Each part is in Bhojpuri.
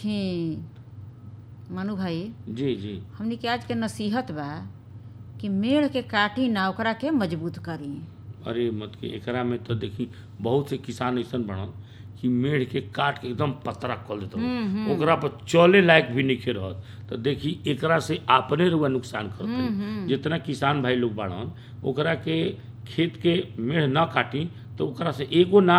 देखी मनु भाई जी जी हमनी के आज के नसीहत बा कि मेड़ के काटी ना ओकरा के मजबूत करी अरे मत के एकरा में तो देखी बहुत से किसान ऐसन बनल कि मेढ़ के काट के एकदम पतरा कर देते ओकरा पर चले लायक भी नहीं रहत तो देखी एकरा से अपने रुआ नुकसान करते जितना किसान भाई लोग बाड़न ओकरा के खेत के मेढ़ न काटी तो ओकरा से एगो ना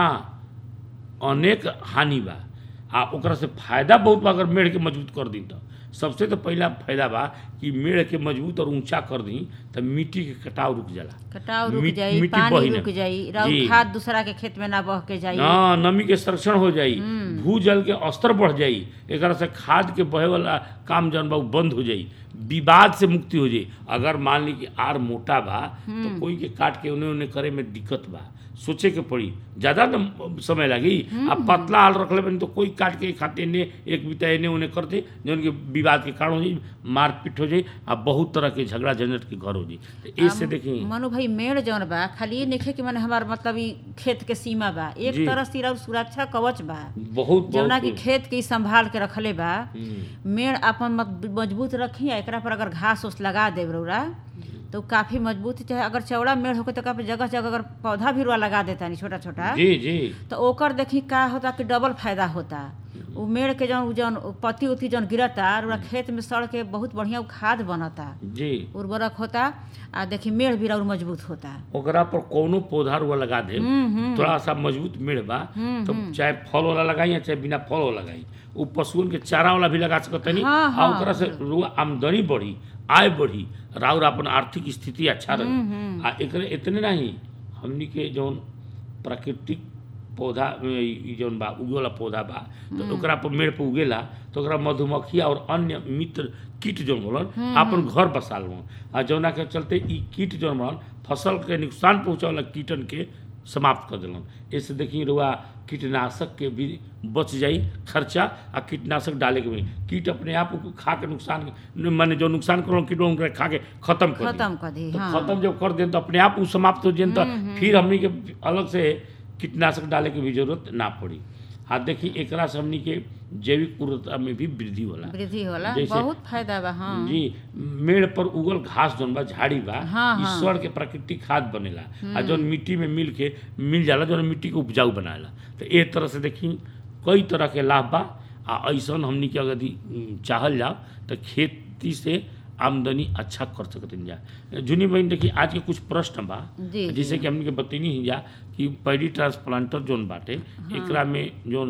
अनेक हानि बा आ ओकरा से फायदा बहुत बा अगर मेढ़ के मजबूत कर दी तो सबसे तो पहला फायदा बा कि मेढ़ के मजबूत और ऊंचा कर दी तो मिट्टी के कटाव रुक जाला कटाव रुक मिट- जाई मिट्टी पानी बही ना। रुक जाई राउर जी। खाद दूसरा के खेत में ना बह के जाई हाँ नमी के संरक्षण हो जाई भूजल के स्तर बढ़ जाई एकरा से खाद के बहे वाला काम जौन बा उ बंद हो जाई विवाद से मुक्ति हो जाई अगर मान ली कि आर मोटा बा तो कोई के काट के उन्हें उन्हें करे में दिक्कत बा सोचे के पड़ी ज्यादा न समय लगी अब पतला हाल रखले बनी तो कोई काट के खाते ने एक बिता एने उन्हें करते जौन के विवाद के कारण हो जाई मारपीट हो जाई आ बहुत तरह के झगड़ा झंझट के घर हो जाई तो इससे देखी मनु भाई मेड़ जौन बा खाली ये नइखे कि माने हमार मतलब ई खेत के सीमा बा एक जी। तरह से राउर सुरक्षा कवच बा बहुत जौना कि बहुत खेत के ई संभाल के रखले बा हम्म, मेड़ अपन मत- मजबूत रखी आ एकरा पर अगर घास उस लगा देब रौरा तो काफी मजबूत चाहे अगर चौड़ा मेड़ होके तो काफी जगह जगह अगर पौधा भी रुआ लगा देता नहीं छोटा छोटा जी जी तो ओकर देखी का होता कि डबल फायदा होता उ मेड़ के जौन उ जौन पत्ती उत्ती जौन गिरता और खेत में सड़ के बहुत बढ़िया उ खाद बनता जी उर्वरक होता आ देखी मेड़ भी और मजबूत होता ओकरा पर कोनो पौधा रुआ लगा दे हम्म, हम्म। थोड़ा सा मजबूत मेड़ बा तो चाहे फल वाला लगाई या चाहे बिना फल वाला लगाई वो पशुओं के चारा वाला भी लगा सकते नहीं हाँ, आ हाँ। ओकरा से रुआ आमदनी बढ़ी आय बढ़ी राउर अपन आर्थिक स्थिति अच्छा रही आ एकरे इतने नहीं हमनी के जौन प्राकृतिक पौधा ई जौन बा उगे वाला पौधा बा तो ओकरा पर मेड़ पर उगेला तो ओकरा मधुमक्खी और अन्य मित्र कीट जौन बोलन अपन घर बसा लो आ जौना के चलते ई कीट जौन बोलन फसल के नुकसान पहुंचावे वाला कीटन के समाप्त कर दिलन इससे देखिए रुआ कीटनाशक के भी बच जाई खर्चा आ कीटनाशक डाले के भी कीट अपने आप को खा के नुकसान माने जो नुकसान करो कीट ओकरा खा के खत्म कर दी खत्म कर दी तो हाँ खत्म जब कर दें तो अपने आप वो समाप्त हो जाए तो फिर हमनी के अलग से कीटनाशक डाले के भी जरूरत ना पड़ी हाँ देखिए एकरा से हमनी के जैविक उर्वरता में भी वृद्धि होला वृद्धि होला जैसे- बहुत फायदा बा हाँ जी मेड़ पर उगल घास जौन बा झाड़ी बा हाँ, हाँ। ईश्वर के प्राकृतिक खाद बनेला आ जौन मिट्टी में मिल के मिल जाला जौन मिट्टी के उपजाऊ बनाला तो ए तरह से देखी कई तरह के लाभ बा आ ऐसन हमनी के अगर यदि, उम, चाहल जाओ तो खेती से आमदनी अच्छा कर सकते जा जुनी बहन देखी आज के कुछ प्रश्न बा जी, जैसे कि हमनी के बतैनी ही जा कि पैडी ट्रांसप्लांटर जोन बाटे एकरा में जोन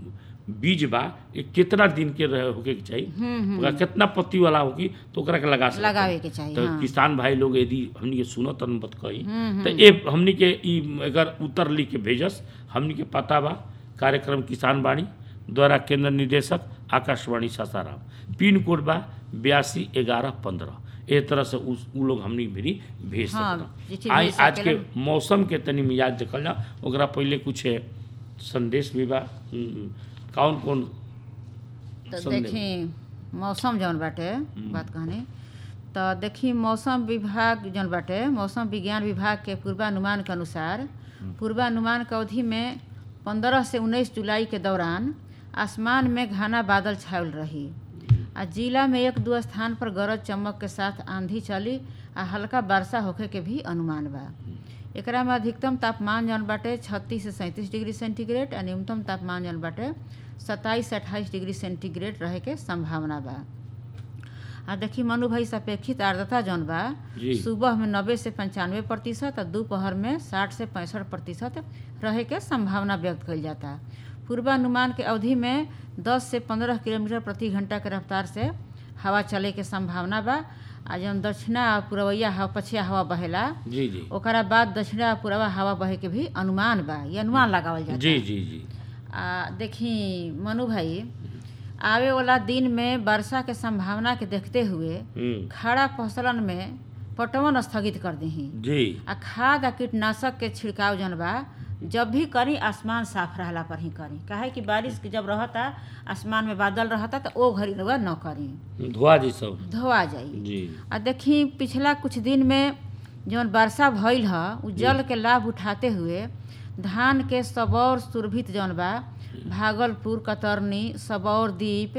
बीज बा ये कितना दिन के रहे होके के चाहिए ओकरा कितना पत्ती वाला होगी तो ओकरा के लगा सकते लगावे के चाहिए तो हाँ किसान भाई लोग यदि हमनी के सुनत अनुमत कही तो ए हमनी के ई अगर उत्तर लिख के भेजस हमनी के पता बा कार्यक्रम किसान बाणी द्वारा केंद्र निदेशक आकाशवाणी सासाराम पिन कोड बा बयासी ग्यारह पंद्रह ए तरह से उस उ लोग हमनी भी भेज हाँ, सकता चिट्ठी आई भेज आज के सकेलन। मौसम के तनी मिजाज देखल जा ओकरा पहले कुछ संदेश भी बा हम्म, कौन कौन तो संदेश? देखी मौसम जौन बाटे बात कहनी तो देखी मौसम विभाग जौन बाटे मौसम विज्ञान विभाग के पूर्वानुमान के अनुसार पूर्वानुमान के अवधि में पंद्रह से उन्नीस जुलाई के दौरान आसमान में घना बादल छायल रही आ जिला में एक दो स्थान पर गरज चमक के साथ आंधी चली आ हल्का वर्षा होखे के भी अनुमान बा एकरा में अधिकतम तापमान जौन बाटे छत्तीस से सैंतीस डिग्री सेंटीग्रेड आ न्यूनतम तापमान जौन बाटे सत्ताईस से अट्ठाईस डिग्री सेंटीग्रेड रहे के संभावना बा आ देखी मनु भाई सापेक्षित आर्द्रता जौन बा जी। सुबह में नब्बे से पंचानवे प्रतिशत आ दोपहर में साठ से पैंसठ प्रतिशत रहे के संभावना व्यक्त कइल जाता पूर्वानुमान के अवधि में 10 से 15 किलोमीटर प्रति घंटा के रफ्तार से हवा चले के संभावना बा आ जौन दक्षिणा आ पूर्वैया हवा पछिया हवा बहेला जी जी ओकरा बाद दक्षिणा आ पूर्वा हवा बहे के भी अनुमान बा ये अनुमान लगावल जाता जी जी जी आ देखी मनु भाई आवे वाला दिन में वर्षा के संभावना के देखते हुए हम्म, खड़ा फसलन में पटवन स्थगित कर दही जी आ खाद आ कीटनाशक के छिड़काव जौन बा जब भी करी आसमान साफ रहला पर ही करी काहे कि बारिश के जब रहता आसमान में बादल रहता तो ओ घड़ी रउआ न करी धुआ जी सब धोआ जाई जी आ देखी पिछला कुछ दिन में जौन वर्षा भइल ह उ जल के लाभ उठाते हुए धान के सबौर सुरभित जौन बा भागलपुर कतरनी सबौर द्वीप